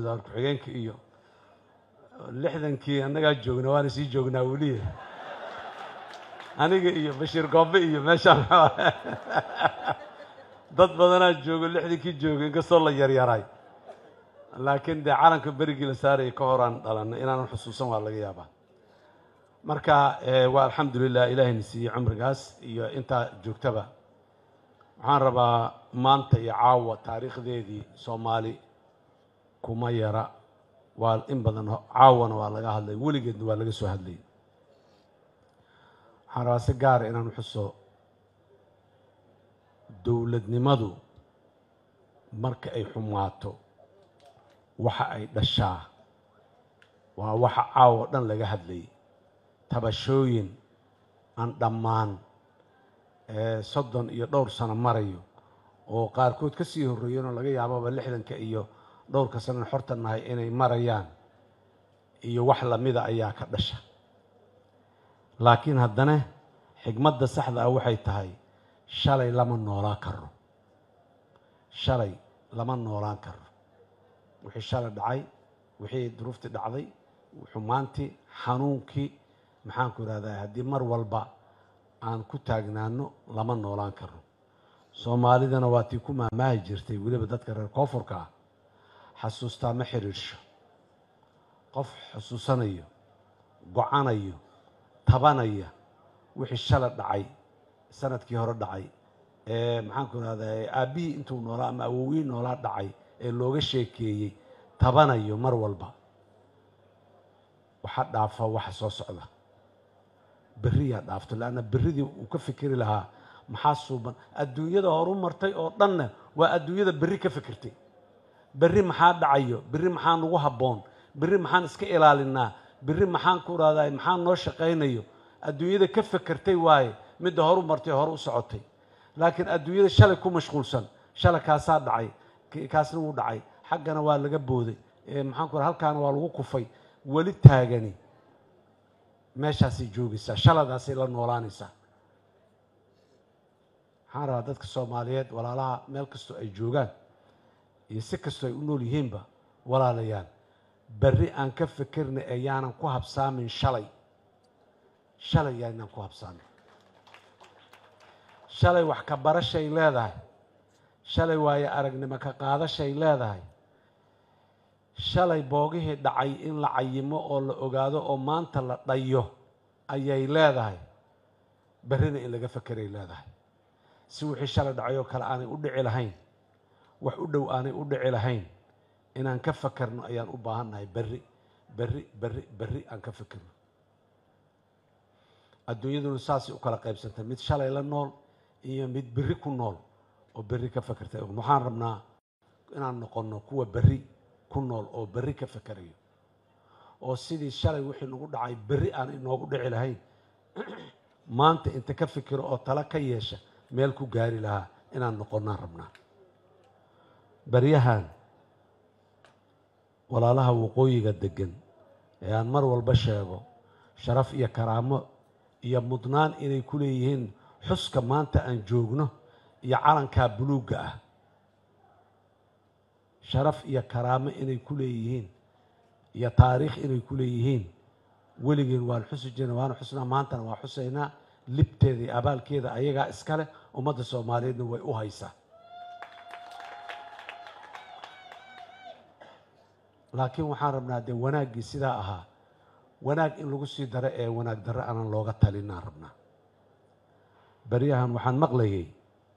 ku-xigeenka iyo lixdankii annagaa joogna waana sii joognaa weliya aniga iyo bashiir goobe iyo meeshaan dad badanaa joogo lixdankii jooga inkastoo la yaryaray laakiin dee calanka berigii la saaraya ka horaan dhalanay inaanan xusuusan waa laga yaabaa marka waa alxamdulilah ilaahayna siiyey cumrigaas iyo intaa joogtaba waxaan rabaa maanta iyo caawa taariikhdeedii soomaali kuma yara waa in badan caawana waa laga hadlay weligeedna waa laga soo hadlayay waxaan rabaa si gaara inaan xuso dowladnimadu marka ay xumaato waxa ay dhashaa waa waxa caawa o dhan laga hadlayay tabashooyin aan dhammaan soddon iyo dhowr sano marayo oo qaarkood ka sii horreeyeen oo laga yaababa lixdanka iyo dhowrka sanana xorta nahay inay marayaan iyo wax lamida ayaa ka dhasha laakiin haddana xigmadda saxda ah waxay tahay shalay lama noolaan karo shalay lama noolaan karo wixii shalay dhacay wixii duruuftii dhacday xumaantii xanuunkii maxaanku ihahdaa haddii mar walba aan ku taagnaano lama noolaan karo soomaalidana waa tii ku maamaahi jirtay weliba dadka reer koonfurka ah xasuustaa ma xiriirsho qof xusuusanayo go-anayo tabanaya wixii shala dhacay sanadkii hore dhacay ee maxaanku ihahdaa aabbihii intuu noolaa ama awowii noolaa dhacay ee looga sheekeeyey tabanayo mar walba waxa dhaafa waxa soo socda berriyaa dhaafto leanna berridii uu ka fikeri lahaa maxaa suuban adduunyada horu martay oo dhanna waa adduunyada berri ka fikirtay berri maxaa dhacayo berri maxaa nagu habboon berri maxaan iska ilaalinaa berri maxaan ku rahdaa maxaa noo shaqaynayo adduunyada ka fekertay waaye midda horu martay hore u socotay laakiin adduunyada shalay ku mashquulsan shalay kaasaa dhacay kaasna wuu dhacay xaggana waa laga booday maxaan ku halkaana waa lagu kufay weli taagani meeshaasay joogaysaa shaladaasay la noolaanaysaa waxaan rabaa dadka soomaaliyeed walaalaha meel kastoo ay joogaan iyo si kastoo ay u nool yihiinba walaalayaan berri aan ka fikirna ee yaanan ku habsaamin shalay shalay yaanaan ku habsaamin shalay wax ka barashay leedahay shalay waayo aragnimo ka qaadashay leedahay shalay boogihii dhacay in la cayimo oo la ogaado oo maanta la dhayo ayay leedahay berrina in laga fekeray leedahay si wixii shalay dhacay oo kale aanay u dhici lahayn wax u dhow aanay u dhici lahayn inaan ka fekerno ayaan u baahannahay berri berri berri berri aan ka fekerno adduunyaduna saasay u kala qaybsantay mid shalay la nool iyo mid berri ku nool oo berri ka fekertay waxaan rabnaa inaan noqonno kuwa berri ku nool oo berri ka fekerayo oo sidii shalay wixii nagu dhacay berri aan inoogu dhici lahayn maanta inta ka fikiro oo tala ka yeesha meel ku gaari lahaa inaan noqonnaan rabnaa baryahan walaalaha waqooyiga deggan ee aan mar walba sheego sharaf iyo karaamo iyo mudnaan inay ku leeyihiin xuska maanta aan joogno iyo calankaa buluugga ah sharaf iyo karaamo inay ku leeyihiin iyo taariikh inay ku leeyihiin weligeen waan xusi jirna waana xusnaa maantana waa xusaynaa libteeda iyo abaalkeeda ayagaa iska leh ummadda soomaaliyeedna way u haysaa laakiin waxaan rabnaa dee wanaaggii sidaa ahaa wanaag in lagu sii daro ee wanaag darro aanan looga talinaan rabnaa beryahan waxaan maqlayay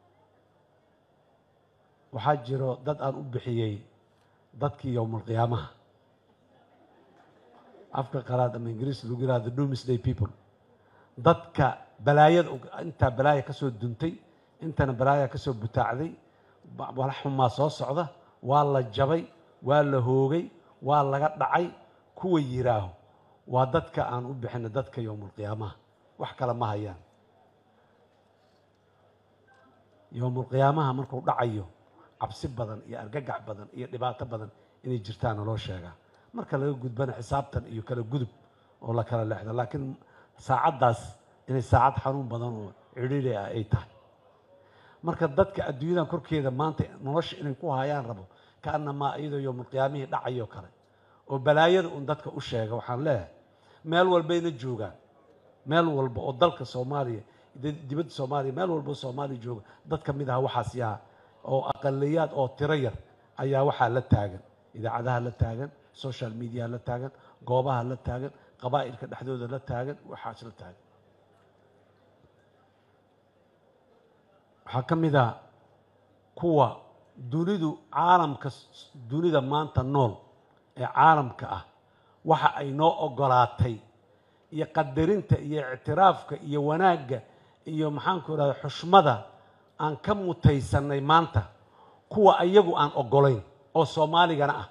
waxaa jiro dad aan u bixiyey dadkii yowmalqiyaamaha afka qalaad ama ingiriis lagu yihahdo doomsday people dadka balaayada intaa balaaya ka soo duntay intana balaaya ka soo butaacday wala xumaa soo socda waa la jabay waa la hoogay waa laga dhacay kuwa yiraaho waa dadka aan u bixina dadka yowmulqiyaamaha wax kale ma hayaan yowmulqiyaamaha markuu dhacayo cabsi badan iyo argagax badan iyo dhibaato badan inay jirtaana loo sheegaa marka laga gudbana xisaabtan iyo kala gudub oo la kala leexdo laakiin saacaddaas inay saacad xanuun badan oo cidhiiri ah ay tahay marka dadka adduunyadan korkeeda maanta nolosha inay ku hayaan rabo ka kaanamaa iyadoo yowmulqiyaamihii dhacayo kale oo balaayada un dadka u sheega waxaan leeyahay meel walbayna joogaan meel walba oo dalka soomaaliya dibadda soomaaliya meel walba oo soomaaliya jooga dad ka mid aha waxaas yaa oo aqaliyaad oo tiro yar ayaa waxaa la taagan idaacadaha la taagan social mediaha la taagan goobaha la taagan qabaa'ilka dhexdooda la taagan waxaas la taagan waxaa ka mid a kuwa dunidu caalamka dunida maanta nool ee caalamka ah waxa ay noo ogolaatay iyo qadarinta iyo ictiraafka iyo wanaagga iyo maxaanku irahda xushmada aan ka mutaysanay maanta kuwa iyagu aan ogolayn oo soomaaligana ah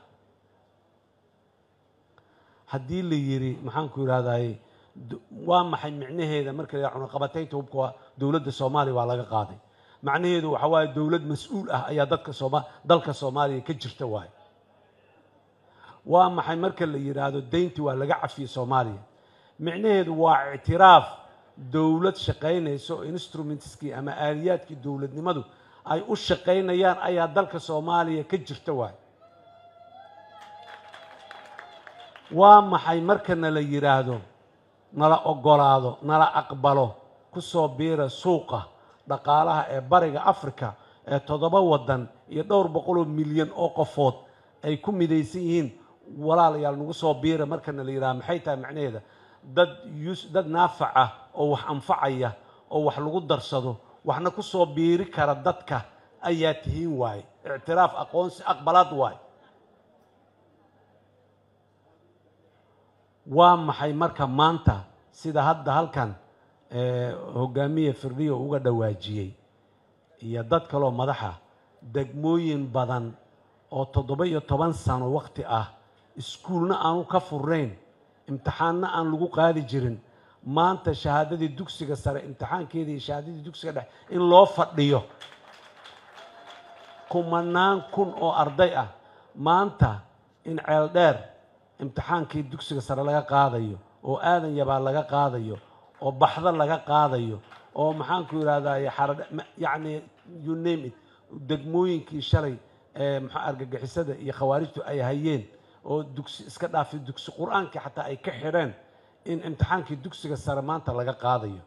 haddii la yidhi maxaanku idhahdaye waa maxay micnaheeda marka la cunaqabataynta hubka waa dowladda soomaaliya waa laga qaaday macnaheedu waxa waaye dowlad mas-uul ah ayaa dadka sooma dalka soomaaliya ka jirta waaye waa maxay marka la yidhaahdo dayntii waa laga cafiyey soomaaliya micnaheedu waa ictiraaf dowlad shaqaynaysa oo instrumentskii ama aaliyaadkii dowladnimadu ay u shaqaynayaan ayaa dalka soomaaliya ka jirta waay waa maxay marka nala yidhaahdo nala ogolaado nala aqbalo ku soo biira suuqa dhaqaalaha ee bariga africa ee toddoba waddan iyo dhowr boqoloo milyan oo qofood ay ku midaysan yihiin walaalayaal nagu soo biira marka nala yidhahdo maxay tahay macnaheeda dad yus dad naafac ah oo wax anfacaya oo wax lagu darsado waxna ku soo biiri kara dadka ayaa tihiin waaye ictiraaf aqoonsi aqbalaad waaye waa maxay marka maanta sida hadda halkan hogaamiye firdhiyo uga dhawaajiyey iyo dad kaloo madaxa degmooyin badan oo toddoba iyo toban sano wakti ah iskuulna aanu ka furnayn imtixaanna aan lagu qaadi jirin maanta shahaadadii dugsiga sare imtixaankeedii iyo shahaadadii dugsiga dhex in loo fadhiyo kumanaan kun oo arday ah maanta in ceel dheer imtixaankii dugsiga sare laga qaadayo oo aadan yabaa laga qaadayo oo baxdo laga qaadayo oo maxaanku yidhahdaye xaradh yacni you name it degmooyinkii shalay ee maxaa argagixisada iyo khawaarijtu ay hayeen oo dugsi iska dhaafay dugsi qur-aankii xataa ay ka xidheen in imtixaankii dugsiga sare maanta laga qaadayo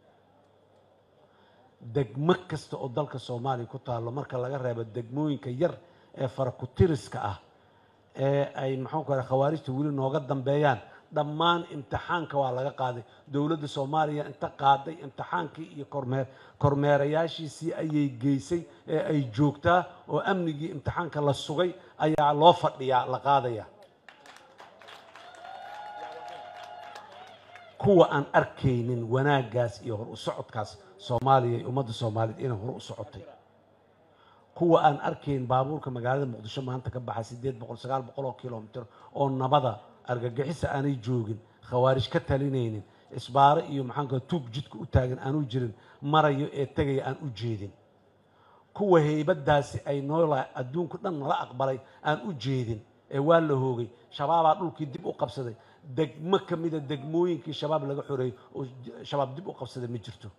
degmo kasta oo dalka soomaaliya ku taallo marka laga reebo degmooyinka yar ee farakutiriska ah ee ay maxaanku raa khawaarijta weli nooga dambeeyaan dhammaan imtixaanka waa laga qaaday dowladda soomaaliya inta qaaday imtixaankii iyo kormeer kormeerayaashiisii ayay geysay ee ay joogtaa oo amnigii imtixaanka la sugay ayaa loo fadhiyaa la qaadaya kuwa aan arkaynin wanaaggaas iyo hor u socodkaas soomaaliya iyo ummadda soomaaliyeed inay hor u socotay kuwa aan arkayn baabuurka magaalada muqdisho maanta ka baxa siddeed boqol sagaal boqol oo kilomitr oo nabada argagixisa aanay joogin khawaarij ka talinaynin isbaaro iyo maxaanka tuug jidka u taagan aanu jirin marayo ee tegaya aan u jeedin kuwa heybadaasi ay noola adduunku dhan nala aqbalay aan u jeedin ee waa la hoogay shabaabaa dhulkii dib u qabsaday degmo ka mida degmooyinkii shabaab laga xoreeyey oo shabaab dib u qabsaday ma jirto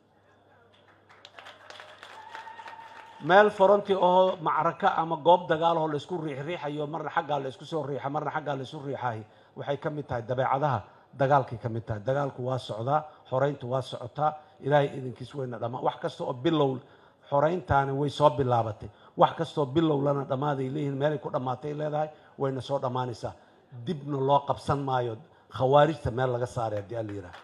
meel foronti ahoo macraka ama goob dagaalahoo laysku riixriixayo marna xaggaa laysku soo riixa marna xaggaa laysu riixahay waxay ka mid tahay dabeecadaha dagaalkay ka mid tahay dagaalku waa socdaa xorayntu waa socotaa ilaahay idinkiis wayna dhammaa wax kasta oo bilow xorayntaani way soo bilaabatay wax kastaoo bilowlana dhammaaday leeyihiin meelay ku dhammaatay leedahay wayna soo dhammaanaysaa dibna loo qabsan maayo khawaarijta meel laga saaray haddii alla yidhaha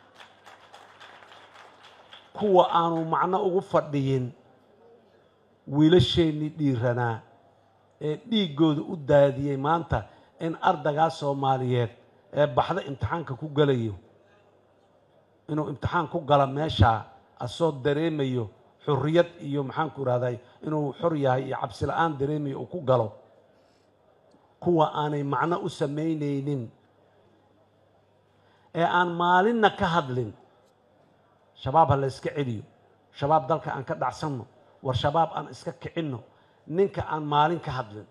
kuwa aanu macno ugu fadhiyin wiilasheennii dhiiranaa ee dhiiggooda u daadiyey maanta in ardaygaa soomaaliyeed ee baxda imtixaanka ku galayo inuu imtixaan ku gala meeshaa asoo dareemayo xurriyad iyo maxaanku irahday inuu xor yahay iyo cabsi la-aan dareemayo uu ku galo kuwa aanay macno u samaynaynin ee aan maalinna ka hadlin shabaab ha la yska celiyo shabaab dalka aan ka dhacsanno war shabaab aan iska kicinno ninka aan maalin ka hadlin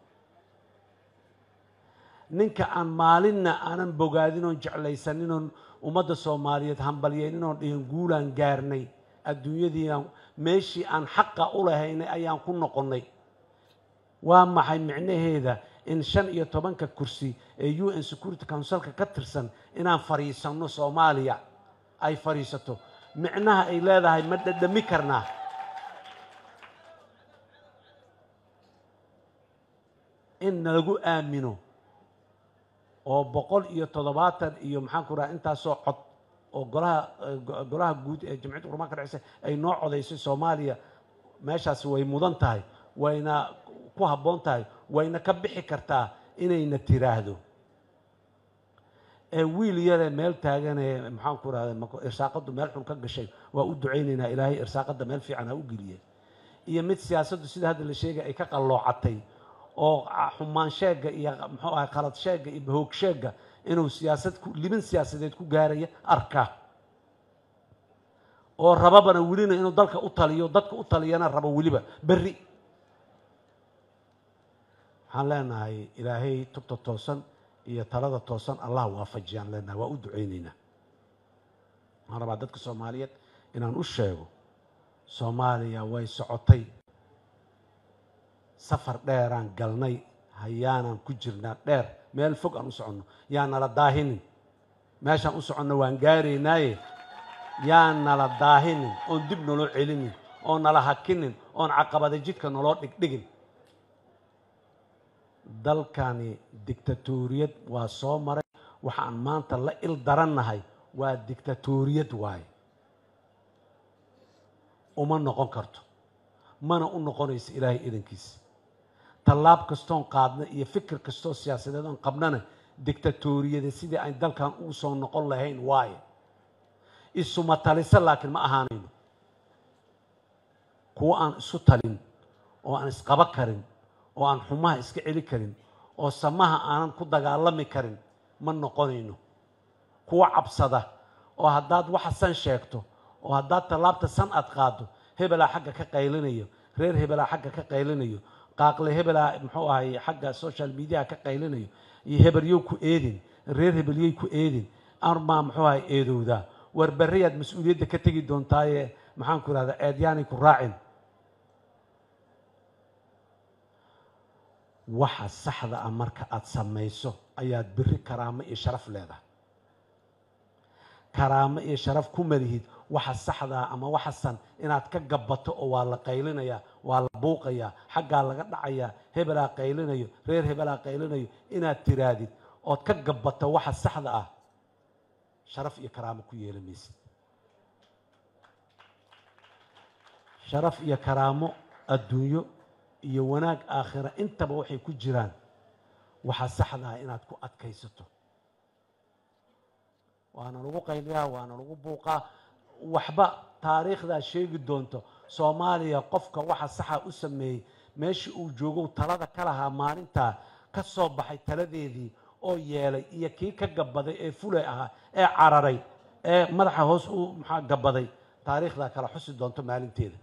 ninka aan maalinna aanan bogaadin oon jeclaysanin oon ummadda soomaaliyeed hambalyeynin oon dhihin guulaan gaarnay adduunyadiina meeshii aan xaqa u lahaynay ayaan ku noqonnay waa maxay micnaheeda in shan iyo tobanka kursi ee u n security councilka ka tirsan inaan fadhiisanno soomaaliya ay fadhiisato micnaha ay leedahay ma dhadhami karnaa in nalagu aamino oo boqol iyo toddobaatan iyo maxaan ku raha intaasoo cod oo golaha golaha guud ee jamciyadda qurmaan ka dhexeysa ay noo codaysay soomaaliya meeshaasi way mudan tahay wayna ku habboon tahay wayna ka bixi kartaa inayna tiraahdo ee wiil yaree meel taaganee maxaan ku rahda irsaaqaddu meel xun ka gashay waa u ducaynaynaa ilaahay irsaaqadda meel fiican ha u geliye iyo mid siyaasaddu sida hadda la sheegay ay ka qalloocatay oo xumaan sheegga iyo muxuu ahay khalad sheegga iyo bahoog sheegga inuu siyaasad ku libin siyaasadeed ku gaaraya arka oo rababana welina inuu dalka u taliyo dadka u taliyana rabo weliba berri waxaan leenahay ilaahay tubta toosan iyo talada toosan allah waafajiyaan leenahay waa u ducaynaynaa waxaan rabaa dadka soomaaliyeed inaan u sheego soomaaliya way socotay safar dheeraan galnay hayaanaan ku jirnaa dheer meel fog aan u soconno yaa nala daahinin meeshaan u soconno waan gaaraynaaye yaa nala daahinin oon dib naloo celinin oon nala hakinin oon caqabada jidka naloo dhigdhigin dalkani dictatoriyad waa soo maray waxaan maanta la il darannahay waa dictatoriyad waaye uma noqon karto mana u noqonayso ilaahay idankiisa tallaab kastoon qaadna iyo fikir kastoo siyaasadeed oon qabnana dictatoriyada sidii aan dalkan ugu soo noqon lahayn waaye isuma talisa laakiin ma ahaanayno kuwo aan isu talin oo aan isqaba karin oo aan xumaha iska celi karin oo samaha aanan ku dagaalami karin ma noqonayno kuwo cabsada oo haddaad waxa san sheegto oo haddaad tallaabta san aad qaaddo hebelaa xagga ka qaylinayo reer hebelaa xagga ka qaylinayo qaaqle hebelaa muxuu ahay xagga social mediaha ka qaylinayo iyo hebelyow ku eedin reer hebelyey ku eedin armaa muxuu ahay eedowdaa war berriyaad mas-uuliyadda ka tegi doontaaye maxaan ku ihahdaa eedyaanay ku raacin waxa saxda ah marka aada samayso ayaad berri karaamo iyo sharaf leedahay karaamo iyo sharaf ku malihid waxa saxdaa ama waxasan inaad ka gabato oo waa la qaylinayaa waa la buuqayaa xaggaa laga dhacayaa hebelaa qaylinayo reer hebelaa qaylinayo inaad tiraadid ood ka gabato waxa saxda ah sharaf iyo karaamo ku yeela maysid sharaf iyo karaamo adduunyo iyo wanaag aakhira intaba waxay ku jiraan waxa saxda ah inaad ku adkaysato waana lagu qayliyaa waana lagu buuqaa waxba taariikhdaa sheegi doonto soomaaliya qofka waxa saxa u sameeyey meeshii uu joogow talada ka lahaa maalintaa ka soo baxay taladeedii oo yeelay iyo kii ka gabaday ee fulay ahaa ee cararay ee madaxa hoos u maxaa gabaday taariikhdaa kala xusi doonto maalinteeda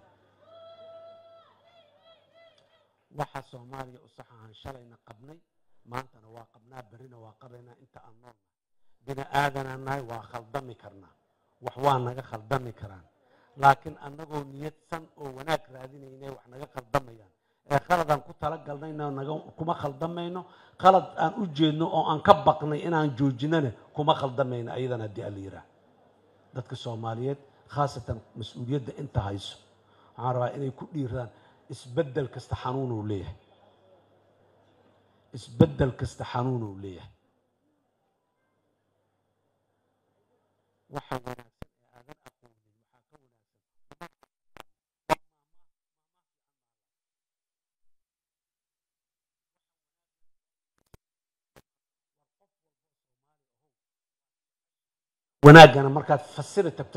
waxa soomaaliya u sax ahaan shalayna qabnay maantana waa qabnaa berrina waa qabaynaa inta aan noolna bini aadanaan nahay waa khaldami karnaa wax waa naga khaldami karaan laakiin annagoo niyadsan oo wanaag raadinaynay wax naga khaldamayaan ee khaladaan ku talagalnayna naga kuma khaldamayno khalad aan u jeedno oo aan ka baqnay inaan joojinana kuma khaldamayno ayadana haddii ala yidhaah dadka soomaaliyeed khaasatan mas-uuliyadda inta hayso waxaan rabaa inay ku dhiiraan isbeddel kasta xanuunuu leeyahay isbeddel kasta xanuunuu leeyahay waxa wanaagsan ee aadan aqoonin waxaa ka wanaagsan wanaaggana markaad fasiri tagto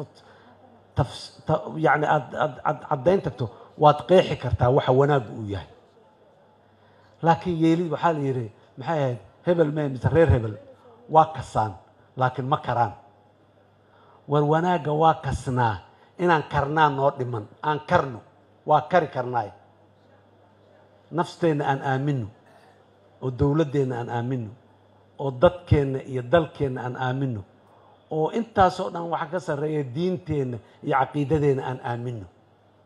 yani aad aad aad caddayn tagto waad qeexi kartaa waxa wanaaggu uu yahay laakiin yeelid waxaa la yidhi maxay ahayd hebel mee mise reer hebel waa kasaan laakiin ma karaan war wanaagga waa kasnaa inaan karnaa noo dhiman aan karno waa kari karnaay nafteenna aan aamino oo dowladdeenna aan aamino oo dadkeenna iyo dalkeenna aan aamino oo intaasoo dhan waxa ka sarreeya diinteenna iyo caqiidadeenna aan aamino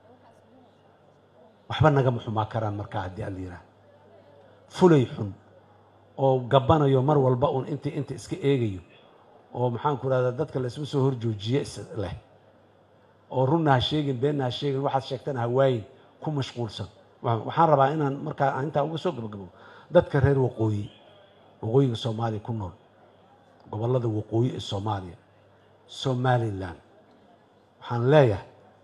waxba nagama xumaa karaan markaa haddii ala yidhaah fulay xun oo gabbanayo mar walba uun intii inta iska eegayo oo maxaanku rahdaa dadka laisma soo horjoojiye is leh oo runna ha sheegin beenna ha sheegin waxaad sheegtana hawaayin ku mashquulsan waxaan rabaa inaan markaa intaa uga soo gabagabo dadka reer waqooyi waqooyiga soomaaliya ku nool gobollada waqooyi ee soomaaliya somalilan waxaan leeyahay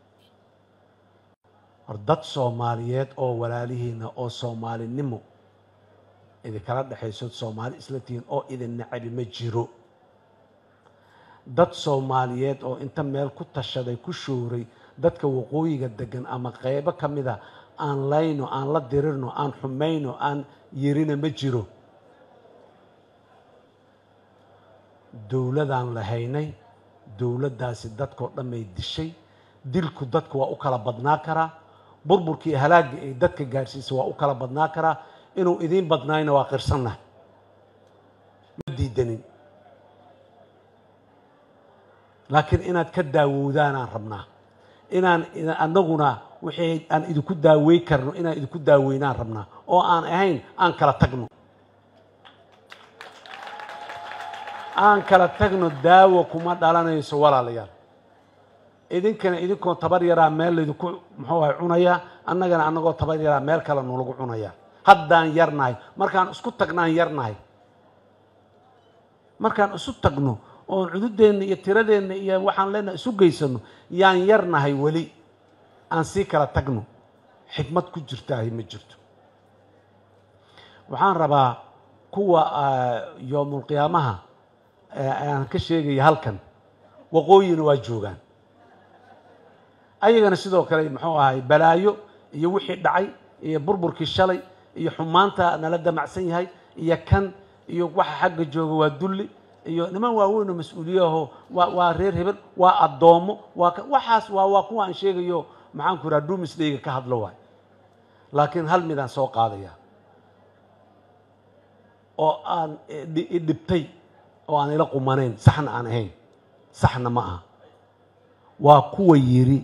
war dad soomaaliyeed oo walaalihiina oo soomaalinimo idinkala dhexayso soomaali isla tihiin oo idin nacabi ma jiro dad soomaaliyeed oo inta meel ku tashaday ku showray dadka waqooyiga degan ama qeybo ka mida aan layno aan la dirirno aan xumayno aan yirina ma jiro dowladaan lahaynay dowladdaasi dadkao dhamay dishay dilku dadku waa u kala badnaa karaa burburkii halaagii ay dadka gaadhsiisay waa u kala badnaa karaa inuu idiin badnaayna waa qirsannahay ma diidanin laakiin inaad ka daawowdaanaan rabnaa inaan annaguna wixii aan idinku daawey karno inaan idinku daaweynaan rabnaa oo aan ahayn aan kala tagno aan kala tagno daawo kuma dhalanayso walaalayaal idinkana idinkoo tabar yaraa meel laydinku muxuu ahay cunayaa annagana annagoo tabar yaraa meel kale nolagu cunayaa haddaan yarnahay markaan isku tagnaan yarnahay markaan isu tagno oon cududeenna iyo tiradeenna iyo waxaan leenahay isu geysano yaan yarnahay weli aan sii kala tagno xikmad ku jirtaahi ma jirto waxaan rabaa kuwa yoomulqiyaamaha aan ka sheegaya halkan waqooyina waa joogaan ayagana sidoo kale muxuu ahay balaayo iyo wixii dhacay iyo burburkii shalay iyo xumaanta nala damacsan yahay iyo kan iyo waxa xagga jooga waa dulli iyo niman waaweyn oo mas-uuliyaho waa waa reer hebel waa addoommo waa waxaas waa waa kuwa aan sheegayo maxaanku ihaha dumisdayga ka hadlo waay laakiin hal midaan soo qaadaya oo aan idhibtay oo aan ila qumanayn saxna aan ahayn saxna ma aha waa kuwa yidhi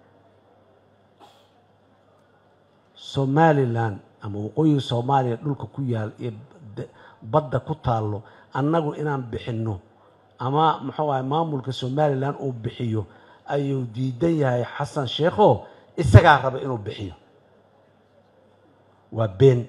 somalilan ama waqooyiga soomaaliya dhulka ku yaal iyo badda ku taallo annagu inaan bixinno ama muxuu ahay maamulka somalilan uu bixiyo ayuu diidan yahay xasan sheekho isagaa raba inuu bixiyo waa been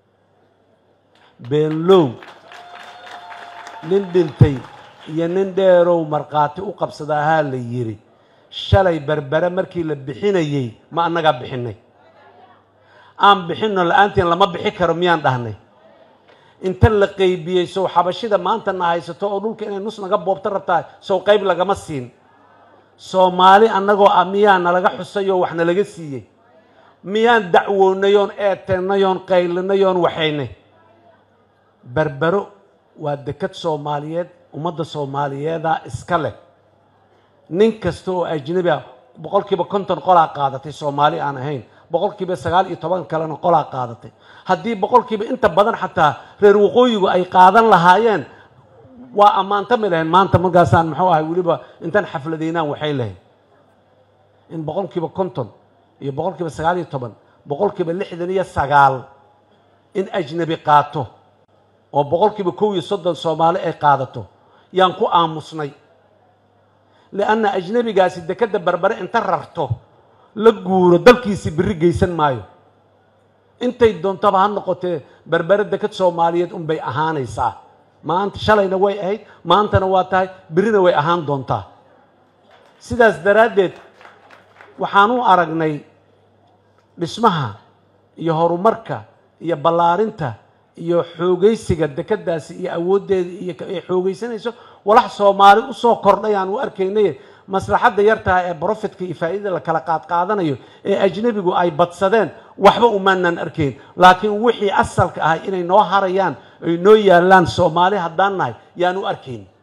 beenlow nin dhintay iyo nin dheerow markhaati u qabsada ahaa la yidhi shalay berbere markii la bixinayey ma annagaa bixinay aan bixinno la-aantiin lama bixi karo miyaan dhahnay inta la qeybiyey sow xabashida maanta na haysato oo dhulka inay nus naga boobto rabtaa sow qayb lagama siin soomaali annagoo ah miyaa nalaga xusay oo wax nalaga siiyey miyaan dacwoonay oon eeteennay oon qaylinay oon waxaynay berbero waa dekad soomaaliyeed ummadda soomaaliyeeda iska leh nin kasta oo ajnabi ah boqol kiiba konton qolaa qaadatay soomaali aan ahayn boqol kiiba sagaal iyo toban kalena qolaa qaadatay haddii boqol kiiba inta badan xataa reer waqooyigu ay qaadan lahaayeen waa ammaantami lahayn maanta markaasaan muxuu ahay weliba intaan xafladaynaan waxay lahayn in boqol kiiba konton iyo boqol kiiba sagaal iyo toban boqol kiiba lixdan iyo sagaal in ajnabi qaato oo boqol kiiba kow iyo soddon soomaali ay qaadato yaan ku aamusnay lianna ajnabigaasi dekadda berbere inta rarto la guuro dalkiisii biri geysan maayo intay doontaba ha noqotee berbere dekad soomaaliyeed unbay ahaanaysaa maanta shalayna way ahayd maantana waa tahay birina way ahaan doontaa sidaas daraaddeed waxaan u aragnay dhismaha iyo horumarka iyo ballaarinta iyo xoogaysiga dekeddaasi iyo awooddeeda iyo ay xoogaysanayso walax soomaali usoo kordhay aan u arkaynay maslaxadda yartaha ee brofitka iyo faa'iidada la kala qaadqaadanayo ee ajnebigu ay badsadeen waxba umaanaan arkayn laakiin wixii asalka ahay inay noo harayaan ay noo yaallaan soomaali haddaan nahay yaan u arkayn